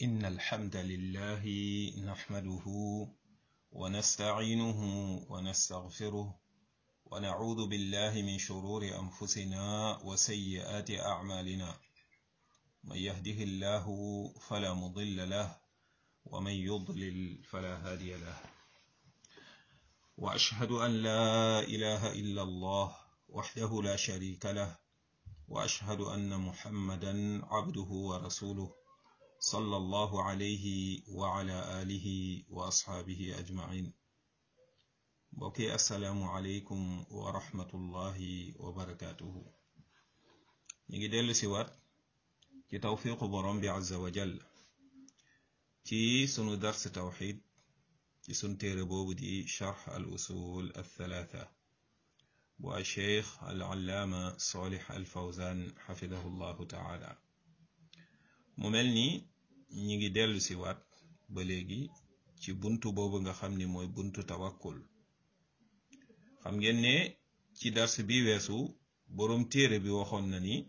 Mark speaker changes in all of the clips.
Speaker 1: إن الحمد لله نحمده ونستعينه ونستغفره ونعوذ بالله من شرور أنفسنا وسيئات أعمالنا من يهده الله فلا مضل له ومن يضلل فلا هادي له وأشهد أن لا إله إلا الله وحده لا شريك له وأشهد أن محمدا عبده ورسوله صلى الله عليه وعلى آله وأصحابه أجمعين بوكي السلام عليكم ورحمة الله وبركاته نيجي ديلو سيوات ci tawfiqu borom bi azza wa jall ci sunu dars tawxid ci sunu téere boobu di charx al usul al thalatha bu al cheikh al allaama solix al fawzan xafidahu llahu taala mu mel ni ñi ngi dellu si waat ba léegi ci buntu boobu nga xam ni mooy buntu tawakkul xam ngeen ne ci dars bi weesu borom téere bi waxoon na ni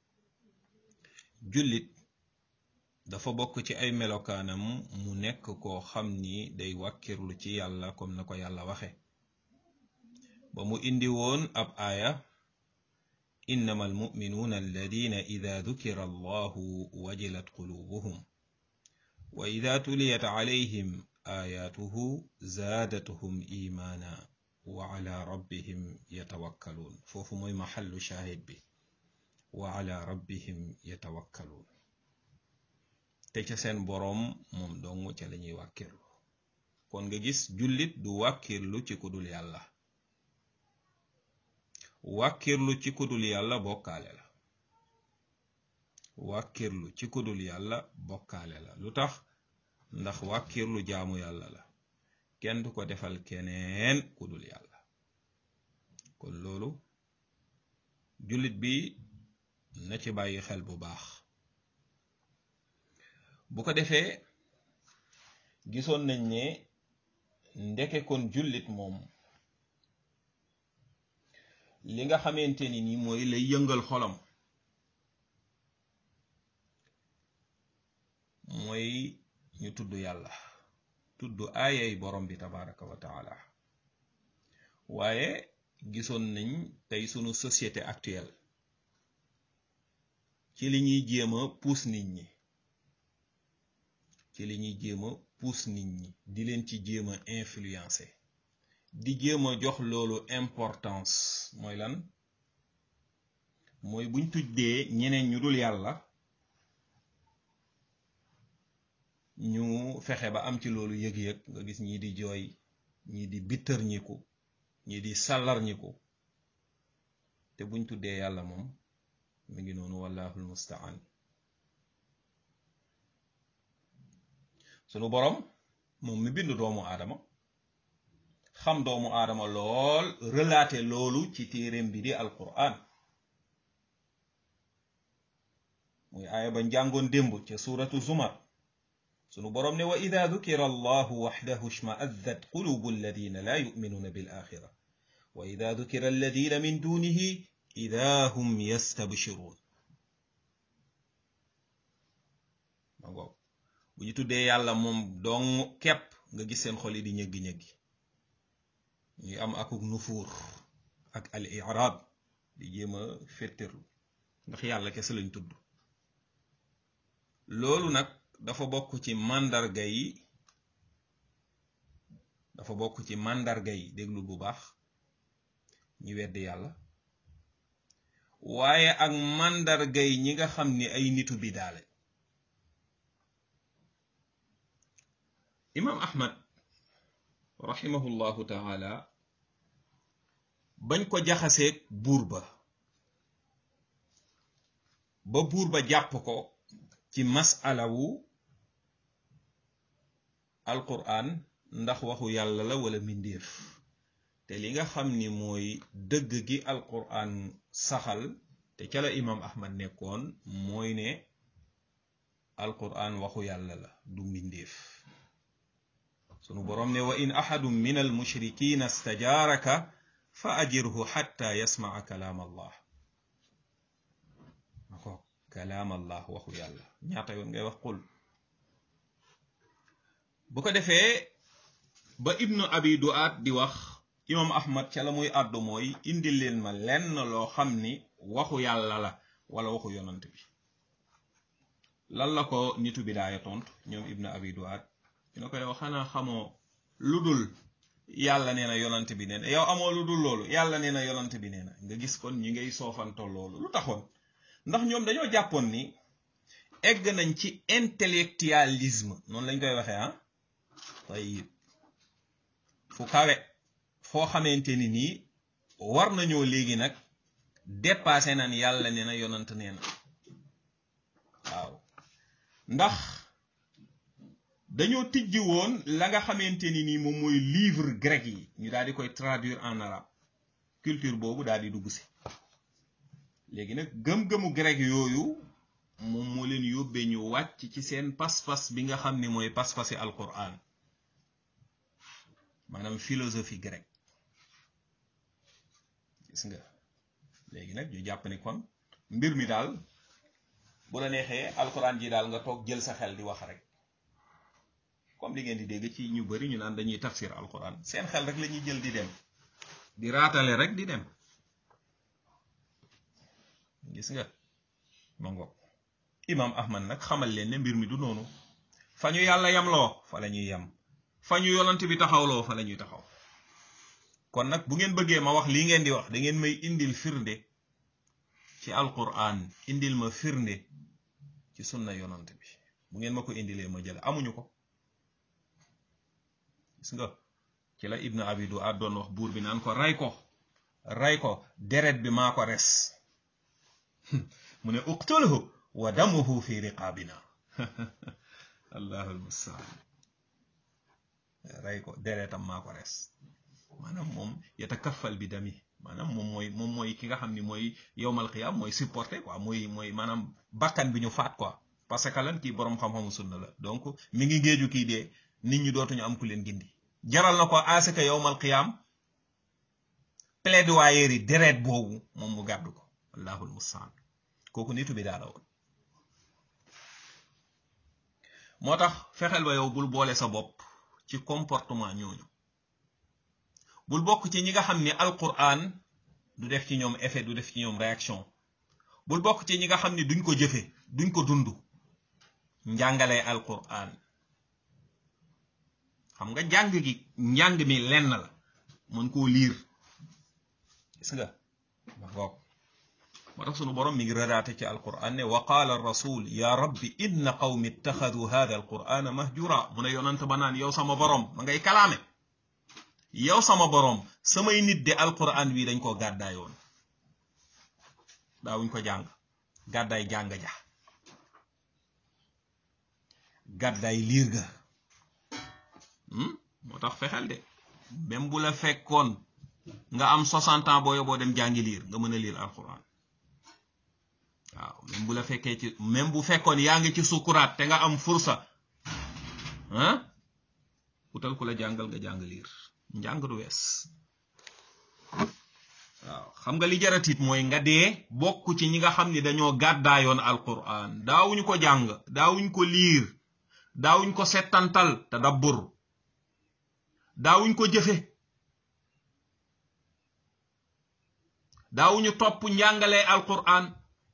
Speaker 1: jullit dafa bokk ci ay melokaanam mu nekk koo xam ni day wàkkirlu ci yàlla comme na ko yàlla waxe ba mu indi woon ab aaya innama almuminuuna alladina ida dukira allahu wajilat qulubuhum wa ida tuliyat alayhim ayatuhu zaadatuhum imaana wa ala rabbihim yatawakkaluun foofu mooy maxallu shaahid bi wa ala rabbihim yatawakkaluun te ca seen boroom moom dong ca la ñuy wàkkirlu kon nga gis jullit du wàkkirlu ci kudul yàlla wàkkirlu ci kudul yàlla bokkaale la wàkkirlu ci kudul yàlla bokkaale la lu tax ndax wàkkirlu jaamu yàlla la kenn du ko defal keneen kudul yàlla kon loolu jullit bi na ci bàyyi xel bu baax bu ko defee gisoon nañ ne ndeke kon jullit moom li nga xamante ni ni mooy lay yëngal xolam mooy ñu tudd yàlla tudd aayay borom bi tabaraka wa taala waaye gisoon nañ tey sunu société actuelle ci li ñuy jéem a puus nit ñi ci li ñuy jéem a puus nit ñi di leen ci jéem a influencer di jéem a jox loolu importance mooy lan mooy buñ tuddee ñeneen ñu dul yàlla ñu fexe ba am ci loolu yëg-yëg nga gis ñii di jooy ñii di bittër ñiku ñii di sàllar ñiku te buñ tuddee yàlla moom mi ngi noonu wallahul mustaan sunu boroom moom mi bind doomu aadama xam doomu aadama lool relaté loolu ci téeréem bi di alquran muy aaya ba njàngoon démb ca suuratu zumar sunu boroom ne wa ida dukira allahu waxdahu shma'azzat qulubu alladina la yuminuuna bil axira wa ida dukira alladina min dunihi ida hum yastabshiruun ma ngoog bu ñu tuddee yàlla moom dong kepp nga gis seen xol yi di ñëggi-ñëggi ñuy am akuk nufuur ak al iraab di jéem a féttirlu ndax yàlla kese lañ tudd loolu nag dafa bokk ci màndarga yi dafa bokk ci màndarga yi déglu bu baax ñu weddi yàlla waaye ak màndargay ñi nga xam ni ay nitu bidaale imaam ahmad rahimahullahu taala bañ ko jaxaseeg buur ba ba buur ba jàpp ko ci masala wu alquran ndax waxu yàlla la wala mbindéef te li nga xam ni mooy dëgg gi alquran saxal te ca la imam ahmad nekkoon mooy ne alquran waxu yàlla la du mbindéef sunu boroom ne wa in ahadun min almushrikina stajaaraka fa ajirhu xatta yasmaa kalaam allah kalaam allah waxu yàlla ñaata yoon ngay wax qul bu ko defee ba ibnu abi duaat di wax imam ahmad ca la muy àddu mooy indi leen ma lenn loo xam ni waxu yàlla la wala waxu yonant bi lan la ko nitu bidaaya tontu ñoom ibnu abi duaat ñu ne ko yow xanaa xamoo lu dul yàlla nee na yonant bi nee na yow amoo lu dul loolu yàlla nee na yonant bi nee na nga gis kon ñi ngay soofanto loolu lu taxoon ndax ñoom dañoo jàppoon ni egg nañ ci intellectualisme noonu lañ koy waxee ah tayib fu kawe foo xamante ni nii war nañoo léegi nag dépassé nan yàlla nee na yonant nee na waaw ndax dañoo tijji woon la nga xamante ni nii moom mooy livre grec yi ñu daal di koy traduire en arabe culture boobu daal di dugg si léegi nag gëm-gëmu grec yooyu moom moo leen yóbbee ñu wàcc ci seen pas-pas bi nga xam ni mooy pas-pasi alquran maanaam philosophie grecque gis nga léegi nag ñu jàpp ni kon mbir mi daal bu la neexee alquran ji daal nga toog jël sa xel di wax rek comme li ngeen di dégg ci ñu bari ñu naan dañuy tafsir alquran seen xel rek la ñuy jël di dem di raatale rek di dem gis nga ma ngoog imam ahmad nag xamal leen ne mbir mi du noonu fa ñu yàlla yamloo fa la ñuy yam fa ñu yonant bi taxawloo fa la ñuy taxaw kon nag bu ngeen bëggee ma wax lii ngeen di wax da ngeen may indil firnde ci alquran indil ma firnde ci sunna yonant bi bu ngeen ma ko indilee ma jël amuñu ko gis nga ci la ibnu abidu ad doon wax buur bi naan ko ray ko ray ko deret bi maa ko res mu ne uqtulhu wa damuhu fi riqaabina allahu almustaan ray ko deretam maa ko res maanaam moom yatakaffal bi dami maanaam moom mooy moom mooy ki nga xam ni mooy yowmal qiyaam mooy supporté quoi mooy mooy maanaam bakkan bi ñu faat quoi parce que lan kii boroom xam-xamu sunna la donc mi ngi ngéeju kii dee nit ñi dootuñu am ku leen gindi jaral na ko asaka yowmal qiyaam plaidoyer yi deret boobu moom mu gàddu ko allahul mustaan kooku nitu bi daala woon moo tax fexeel ba yow bul boole sa bopp ci comportement ñooñu bul bokk ci ñi nga xam ni alquran du def ci ñoom effet du def ci ñoom réaction bul bokk ci ñi nga xam ni duñ ko jëfe duñ ko dund njàngalee alquran xam nga njàng gi njàng mi lenn la mën koo liir gis nga ma ngoog moo tax sunu borom mi ngi rëdaate ci alquran ne wa qaala rasul ya rabbi inna qawmi ittaxadu hada alqurana mahjura mu ne yonant ba naan yow sama borom ma ngay kalaame yow sama borom samay nit de alquran wi dañ ko gàddaayoon daawuñ ko jàng gàddaay jàng ja gàddaay liir ga moo tax fexeel de même bu la fekkoon nga am 60 ans boo yoboo dem jàngi liir nga mën a liir alquran waaw même bu la fekkee ci même bu fekkoon yaa ngi ci sukuraat te nga am fursa ah utal ku la jàngal nga jàng liir njàng du wees waaw xam nga li jaratit mooy nga dee bokk ci ñi nga xam ni dañoo gàddaayoon alquran daawuñu ko jàng daawuñ ko liir daawuñ ko settantal te dabbur daawuñ ko jëfe daawuñu topp njàngalee alquran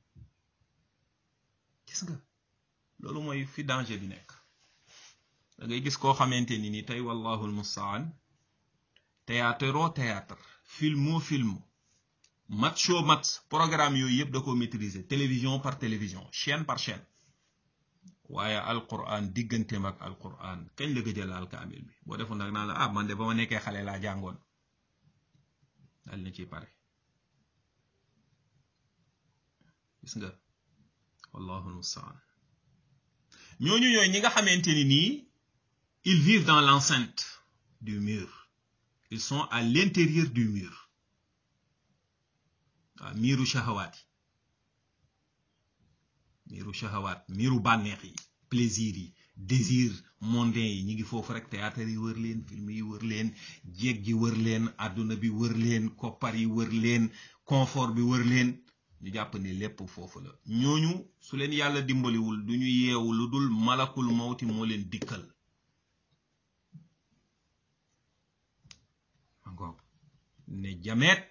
Speaker 1: gis nga loolu mooy fi danger bi nekk da ngay gis koo xamante ni ni tey wallahu almustaan théâtre o théâtre filmo film match o match programme yooyu yëpp da ko maîtriser télévision par télévision chaîne par chaîne waaye alquran digganteem ak alquran kañ la gëjë laal kaamil bi boo defoon nag naan la ah man de ba ma nekkee xale laa jàngoon dal na ci pare gis nga wallahu almustaan ñooñu ñooy ñi nga xamante ni nii ils vivent dans l'enceinte du mur ils sont à l'intérieur du mur waaw miiru shahawaat yi miiru shahawaat miiru bànneex yi plaisir yi désir mondain yi ñi ngi foofu rek théâtre yi wër leen film yi wër leen jéeg ji wër leen àdduna bi wër leen koppar yi wër leen confort bi wër leen ñu jàpp ni lépp foofu la ñooñu su leen yàlla dimbaliwul du ñu yeewu lu dul malakul mawti moo leen dikkal ne jameet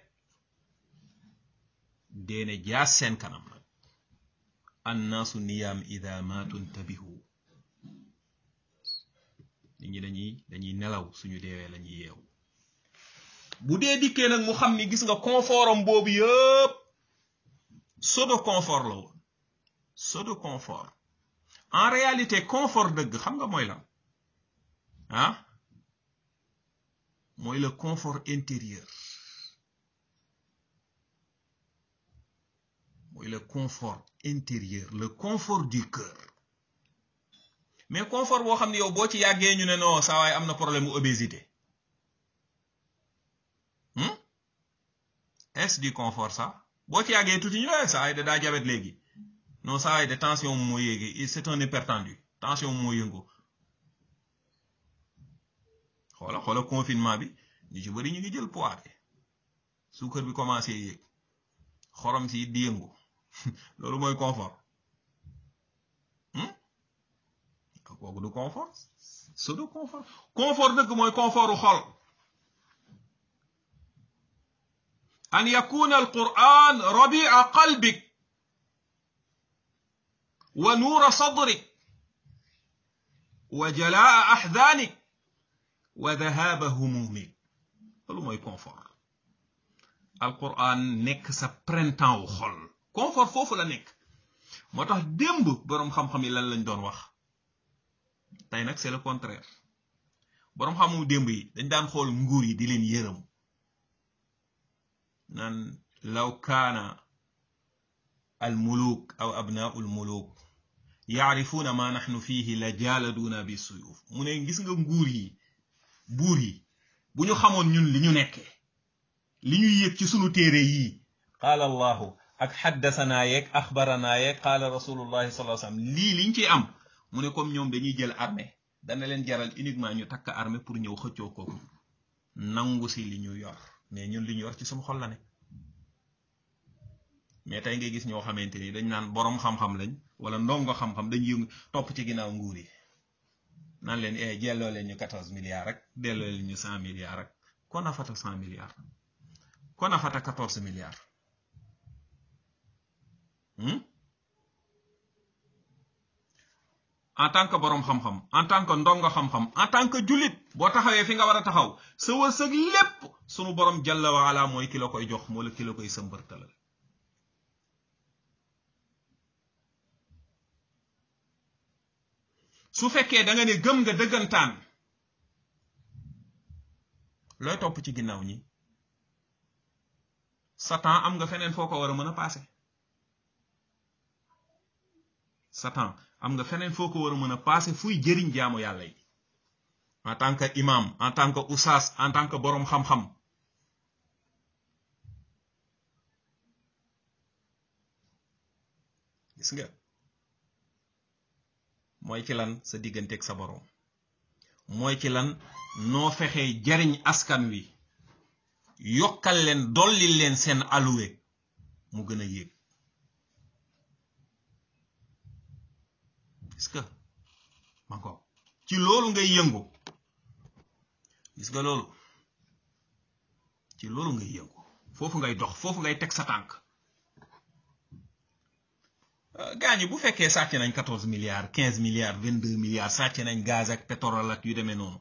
Speaker 1: deene jaas seen kanam nag annaasu niyaam ida maatu ntabihu nit ñi dañuy dañuy nelaw suñu deewee lañuy yeewu bu dee dikkee nag mu xam ni gis nga confortam boobu yëpp pseudo confort la woon pseudo confort en réalité confort dëgg xam nga mooy lan ah mooy le confort intérieur mooy le confort intérieur le confort du cœur mais confort boo xam ne yow boo ci yàggee ñu ne non saa waay am na problème mu obésité est-ce du confort ça boo ci yàggee tuuti ñu ne saa waay da daa jabet léegi non saa waay de tension moo yéegi c'est un hypertendu tension moo yëngu xoola xoola confinement bi ñu ci bëri ñu ngi jël poids de suukar bi commencé yéeg xorom si di yëngu loolu mooy confort kooku du confort pseudo confort confort dëgg mooy confortu xol an yakuna alquran rabia qalbik wa nuura sadrik wa jalaa axdaanik wa dahaba humumik loolu mooy confort alquran nekk sa printemps wu xol confort foofu la nekk moo tax démb boroom xam-xam yi lan lañ doon wax tey nag c'est le contraire boroom xamu démb yi dañ daan xool nguur yi di leen yërëm naan law kaana al muluk aw abnaau al muluk yaarifuuna ma naxnu fiihi la jaaladuuna bi suyuf mu ne gis nga nguur yi buur yi bu ñu xamoon ñun li ñu nekkee li ñuy yëg ci sunu téere yii qaala allahu ak xaddasanaa yeeg axbaranaa yeeg qaala rasulullahi sallallahu alayhi wasallam lii liñ ci am mu ne comme ñoom dañuy jël armée dana leen jaral uniquement ñu takk armée pour ñëw xëccoo ko nangu si li ñu yor mais ñun li ñu yor ci suñu xol la ne mais tey ngay gis ñoo xamante ni dañ naan boroom xam-xam lañ wala ndongo xam-xam dañ yëngu topp ci ginnaaw nguur yi naan leen eh jelloo leen ñu quatorze milliards rek delloo leen ñu cent milliards rek kon a fata cent milliards kon a fata quatorze milliards en tant que boroom xam-xam en tant que ndongo xam-xam en tant que jullit boo taxawee fi nga war a taxaw sa wërsëg lépp sunu boroom jalla wa ala mooy ki la koy jox moo la ki la koy sëmbërtalal su fekkee da nga ne gëm nga dëggantaan looy topp ci ginnaaw ñi satan am nga feneen foo ko war a mën a paase satan am nga feneen foo ko war a mën a paase fuy jëriñ jaamu yàlla yi en tant que imam en tant que oustaz en tant que boroom xam-xam gis nga mooy ci lan sa digganteeg sa boroom mooy ci lan noo fexee jariñ askan wi yokkal leen dolli leen seen alluwe mu gën a yéeg gis nga ma ko ci loolu ngay yëngu gis nga loolu ci loolu ngay yëngu foofu ngay dox foofu ngay teg sa tànk gaañi bu fekkee sàcc nañ quatorze milliards quinze milliards vingt deux milliards sàcc nañ gaz ak pétrole ak yu demee noonu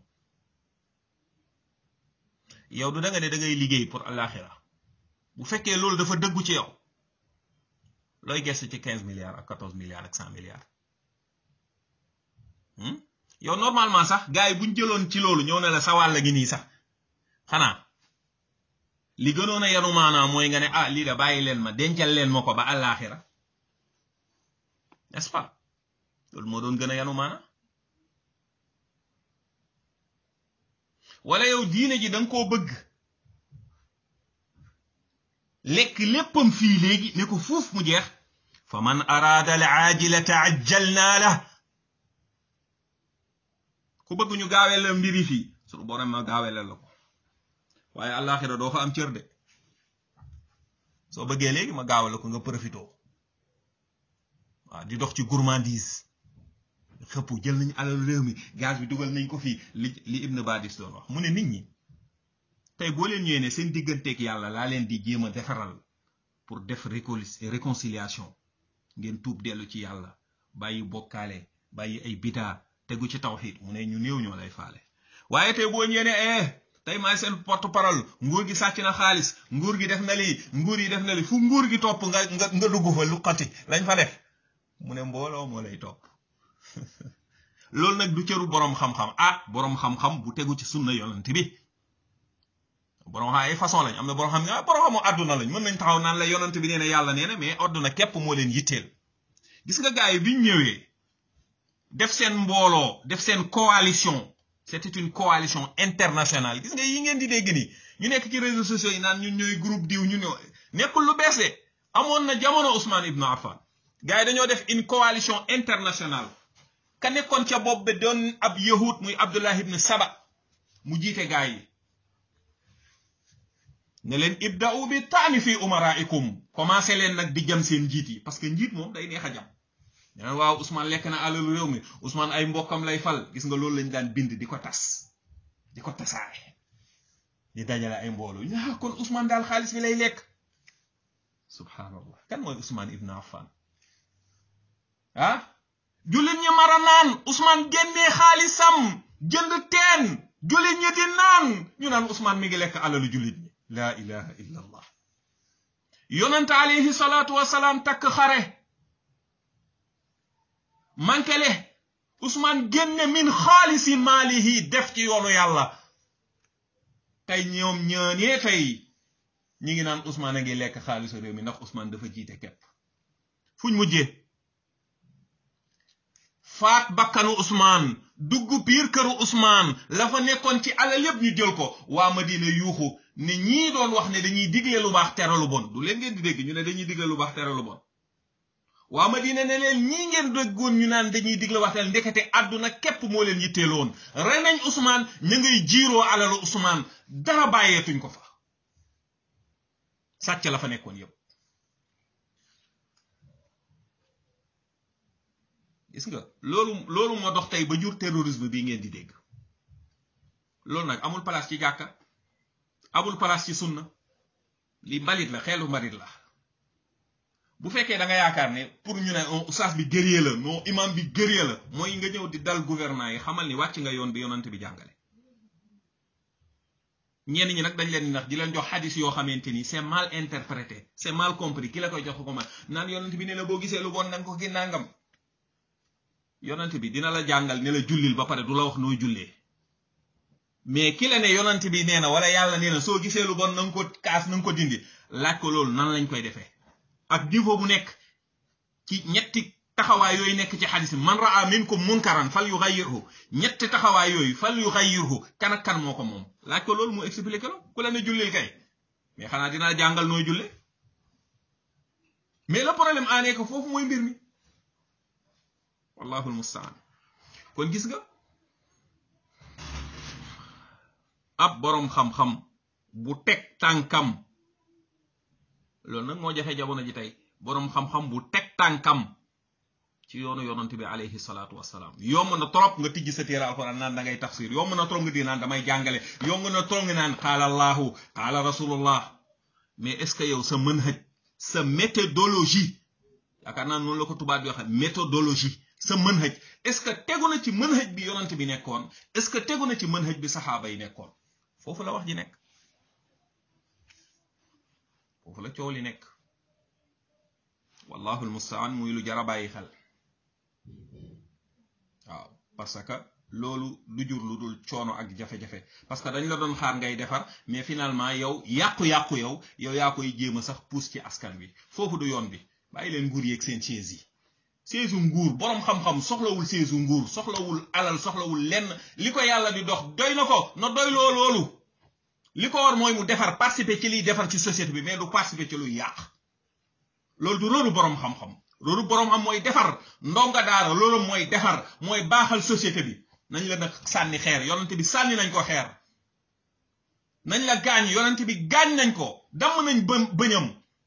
Speaker 1: yow du da nga ne da ngay liggéey pour àllaaxira bu fekkee loolu dafa dëggu ci yow looy gestu ci quinze milliards ak quatorze milliards ak cent milliards yow normalement sax gars yi buñ jëloon ci loolu ñëw ne la sa wàll gi nii sax xanaa li gënoon a yanu maanaam mooy nga ne ah lii da bàyyi leen ma dencal leen ma ko ba àllaaxira n'est-ce pas loolu moo doon gën a yanu maana wala yow diine ji danga koo bëgg lekk léppam fii léegi ne ko fuuf mu jeex fa man araada al aajilata ajjalnaa la ku bëgg ñu gaawee la mbiri fii sunu borom ma gaawee la ko waaye àllaaxira doo fa am cër de soo bëggee léegi ma gaawal la ko nga profitoo waaw di dox ci gourmandise xëpp jël nañu alal réew mi gaz bi dugal nañ ko fii li li Ibn Badis doon wax mu ne nit ñi tey boo leen ñëwee ne seen digganteeg yàlla laa leen di jéem a defaral pour def réconciliation ngeen tuub dellu ci yàlla bàyyi bokkaale bàyyi ay bidaa tegu ci tawxiid mu ne ñu néew ñoo lay faale waaye tey boo ñëwee ne eh tey maay seen porte parole nguur gi sàcc na xaalis nguur gi def na lii nguur yi def na lii fu nguur gi topp nga nga nga dugg fa lu xati lañ fa def mu ne mbooloo moo lay topp loolu nag du cëru boroom xam-xam ah boroom xam-xam bu tegu ci sunna yonent bi boroom xam ay façon lañ am na boroom xam ne ah boroom xamu àdduna lañ mën nañ taxaw naan la yonent bi nee na yàlla nee na mais àdduna képp moo leen yitteel gis nga gars yi biñ ñëwee def seen mbooloo def seen coalition c'était une coalition internationale gis nga yi ngeen di dégg nii ñu nekk ci réseaux sociaux yi naan ñun ñooy groupe diw ñu ne nekkul lu bees de amoon na jamono Ousmane Ibn Affan gars yi dañoo def une coalition internationale ka nekkoon ca bopp bi doon ab yahud muy Abdullah ibn Saba mu jiite gars yi ne leen ibda'u bi taani fi umaraikum commencé leen nag di jam seen njiit yi parce que njiit moom day neex a jam ñeneen waaw Ousmane lekk na alalu réew mi Ousmane ay mbokkam lay fal gis nga loolu lañ daan bind di ko tas di ko tasaare di dajale ay mbooloo ñu ah kon Ousmane daal xaalis bi lay lekk subhanallah kan mooy Ousmane Ibn Affan ah jullit ñi mara naan Ousmane génnee xaalisam jënd teen jullit ñi di naan ñu naan Ousmane mi ngi lekk alalu jullit ñi laa ilaha illa allah yonent alayhi salaatu wasalaam takk xare mankele Ousmane génne min xaalisi maalihi def ci yoonu yàlla tey ñoom ñaanee tey ñi ngi naan Ousmane a ngi lekk xaalisu réew mi ndax Ousmane dafa jiite képp fuñ mujjee faat bakkanu Ousmane dugg biir këru Ousmane la fa nekkoon ci alal yépp ñu jël ko waa Madina yuuxu ne ñii doon wax ne dañuy digle lu baax tere lu bon du leen ngeen di dégg ñu ne dañuy digle lu baax tere lu bon waa Madina ne leen ñii ngeen déggoon ñu naan dañuy digle waxtaan ndekete àdduna képp moo leen yitteeloon rey nañ Ousmane ñu ngay jiiroo alalu Ousmane dara bàyyeetuñ ko fa sàcc la fa nekkoon yépp gis nga loolu loolu moo dox tey ba jur terrorisme bii ngeen di dégg loolu nag amul place ci jàkka amul place ci sunna li mbalit la xeelu mbalit la bu fekkee da nga yaakaar ne pour ñu ne oustaz bi guerrier la non imam bi guerrier la mooy nga ñëw di dal gouvernement yi xamal ni wàcc nga yoon bi yonante bi jàngale ñenn ñi nag dañ leen nax di leen jox xadis yoo xamante ni c'est mal interprété c'est mal compris ki la koy jox ko man naan yonante bi ne la boo gisee lu bon nanga ko gi nangam yonante bi dina la jàngal ne la jullil ba pare du la wax nooy jullee mais ki la ne yonante bi nee na wala yàlla nee na soo gisee lu bon na nga ko kaas na nga ko dindi laaj ko loolu nan lañ koy defee ak niveau bu nekk ci ñetti taxawaay yooyu nekk ci xadis bi man raa minkum munkaran fal yuxayyirhu ñetti taxawaay yooyu fal yuxayyirhu kan ak kan moo ko moom laaj ko loolu mu expliqué la ku la ne jullil kay mais xanaa dina jàngal nooy julle mais le problème aanee ko foofu mooy mbir mi wallahu almustaan kon gis nga ab boroom xam-xam bu teg tànkam loolu nag moo jafe jamono ji tey boroom xam-xam bu teg tànkam ci yoonu yonante bi alayhi salaatu wassalaam yomb na trop nga tijji sa téere alquran naan da ngay tafsir yomb na trop nga di naan damay jàngale yomb na trop nga naan qaala allahu qaala rasulullah mais est ce que yow sa manhaj sa méthodologie yaakaar naa noonu la ko tubaab bi waxe méthodologie sa manhaj est ce que tegu na ci manhaj bi yonante bi nekkoon est ce que tegu na ci manhaj bi saxaaba yi nekkoon foofu la wax ji nekk foofu la coow li nekk wallahu almustaan muy lu jara bàyyi xel waaw parce que loolu du jur lu dul coono ak jafe-jafe parce que dañ la doon xaar ngay defar mais finalement yow yàqu-yàqu yow yow yaa koy jéem a sax puus ci askan wi foofu du yoon bi bàyyi leen nguur yeeg seen chaise yi chaise nguur boroom xam-xam soxlawul chaise nguur soxlawul alal soxlawul lenn li ko yàlla di dox doy na ko na doy loo loolu li ko war mooy mu defar participer ci liy defar ci société bi mais du participer ci luy yàq loolu du rôlu boroom xam-xam loolu boroom xam mooy defar ndonga daara loolu mooy defar mooy baaxal société bi nañ la nag sànni xeer yonent bi sànni nañ ko xeer nañ la gaañ yonent bi gaañ nañ ko damm nañ bë bëñam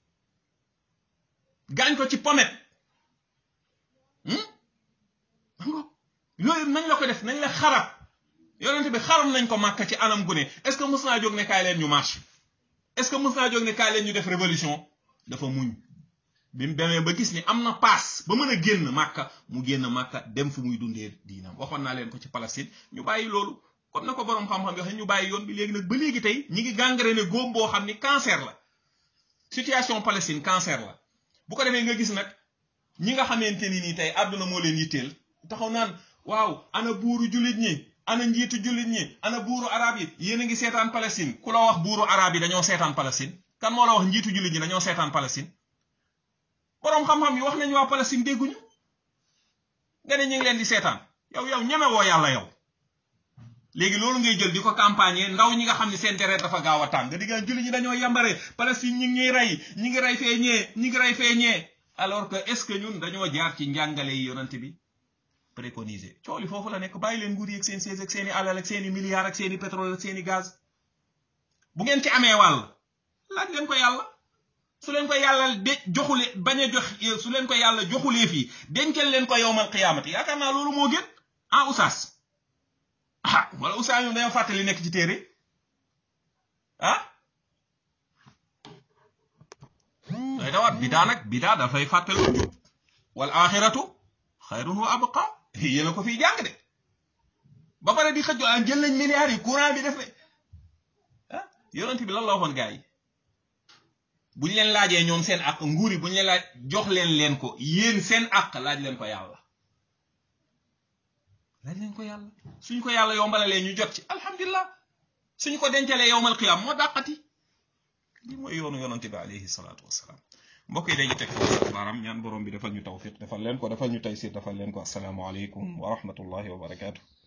Speaker 1: gaañ ko ci pomet yooyu nañ la ko def nañ la xarab yonent bi xaram nañ ko màkk ci anam gu ne est-ce que mës naa jóg ne kaay leen ñu marche est-ce que mës naa jóg ne kaay leen ñu def révolution dafa muñ bi mu demee ba gis ni am na paas ba mën a génn màkka mu génn màkka dem fu muy dundee diinam waxoon naa leen ko ci Palestine ñu bàyyi loolu comme na ko boroom xam-xam yoo xam ñu bàyyi yoon bi léegi nag ba léegi tey ñi ngi gangrène góom boo xam ni cancer la situation Palestine cancer la bu ko defee nga gis nag ñi nga xamante ni nii tey àdduna moo leen yitteel taxaw naan waaw ana buuru jullit ñi ana njiitu jullit ñi ana buuru arab yi yéen a ngi seetaan Palestine ku la wax buuru arab yi dañoo seetaan Palestine kan moo la wax njiitu jullit ñi dañoo seetaan Palestine boroom xam-xam yi wax nañu waa Palestine dégguñu nga ne ñu ngi leen di seetaan yow yow ñeme woo yàlla yow léegi loolu ngay jël di ko campagne ndaw ñi nga xam ne seen deret dafa gaaw a tàng nga diggaan jullit ñi dañoo yambare Palestine ñi ngi ñuy rey ñi ngi rey fee ñee ñi ngi rey fee ñee alors que est-ce que ñun dañoo jaar ci njàngale yi yonent bi préconisé cooli foofu la nekk bàyyi leen nguur yi ak seen sees ak seeni alal ak seeni milliards ak seeni pétrole ak seeni gaz bu ngeen ci amee wàll laaj leen ko yàlla su leen ko yàlla de joxule bañ a jox su leen ko yàlla joxulee fii dencal leen ko yowmal qiyaamati yaakaar naa loolu moo gën ah oustaz ah wala oustaz ñoom dañoo fàttali nekk ci téere ah day dawaat bidaa nag bidaa dafay fàttali jub wal axiratu xayrun wa abqa yéen a ko fiy jàng de ba pare di xëjjo ah jël nañ milliards yi courant bi def ne ah yonent bi lan la waxoon gars yi bu ñu leen laajee ñoom seen àq nguur yi bu ñu leen laaj jox leen leen ko yéen seen àq laaj leen ko yàlla laaj leen ko yàlla suñ ko yàlla yombalalee ñu jot ci alhamdulilah suñ ko dencalee yowmal qiyaam moo dàqati li mooy yoonu yonante bi alayhi salaatu wassalaam mbokk yi dañu teg foofu baaraam ñaan borom bi defal ñu tawfiq defal leen ko defal ñu taysir defal leen ko assalaamu aleykum wa rahmatullahi wa barakaatu